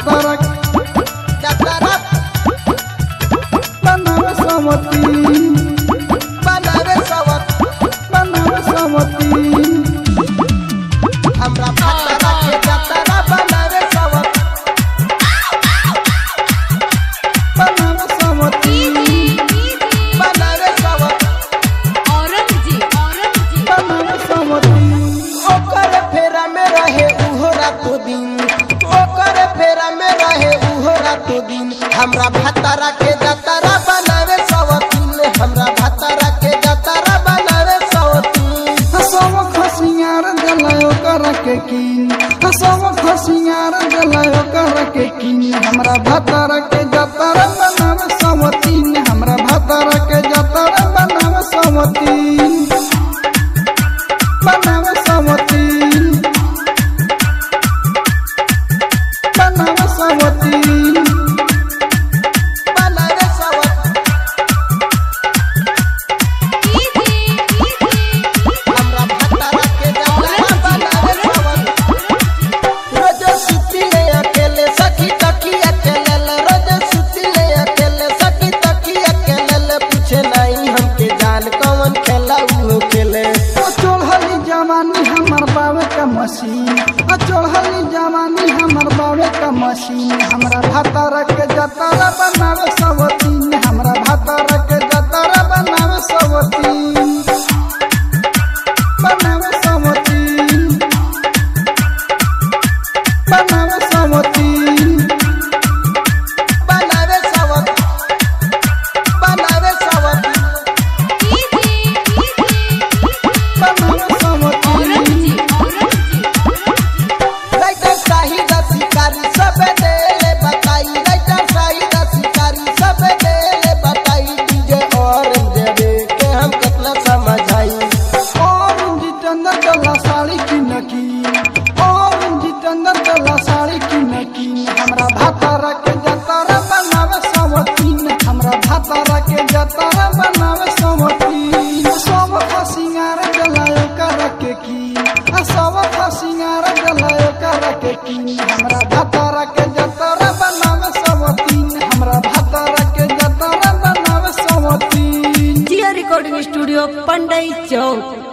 भातारा जतरा बनावे समती बनावे सवत बनावे समती हमरा भातारा के जतरा बनावे सवत बनावे समती बनावे सवत बनावे समती ओकर फेरा में रहे उहो रातो दिन ओकर फेरा में रहे उहो रातो दिन हमरा भातारा के जतरा बनावे सवतीन हमरा भातारा के जतरा बनावे सवतीन हसव खसियार जलायो कर के कीन हसव खसियार जलायो कर के कीन हमरा भातारा के जतरा बनावे समतीन हमरा भातारा के जतरा बनावे समतीन बनावे समतीन बनावे समतीन बनावे सवत हमरा भातारा के जतरा बनावे सवत रोज सुती ले अकेले सखी तकी अकेले रोज सुती ले अकेले सखी तकी अकेले पूछे नहीं हमके जान कौन खेला उहो खेले ओ चढ़ली जवानी हमर बावे का मशीन ओ चढ़ली जवानी हमर बावे का मशीन हमरा भातारा के जतारा बनावे सबतीन हमरा भातारा के जतारा बनावे सबतीन बनावे सबतीन बनावे सबतीन बनावे सवत बनावे सवत बनावे सबतीन राइटर शाहिद शिकारी सब देले बताई राइटर शाहिद शिकारी सब देले बताई डीजे और देवे के हम कितना समझाई और जितेंद्र डला साड़ी की नकी और जितेंद्र डला साड़ी की नकी हमरा भातारा के जतारा बनावे समतीन हमरा भातारा के जतारा बनावे समतीन सब का सिंगार जलायो कर के की आ सब का सिंगार जलायो कर के की हमरा भातारा के जतारा बनावे समतीन हमरा भातारा के जतारा बनावे समतीन जिया रिकॉर्डिंग स्टूडियो पंडई चौक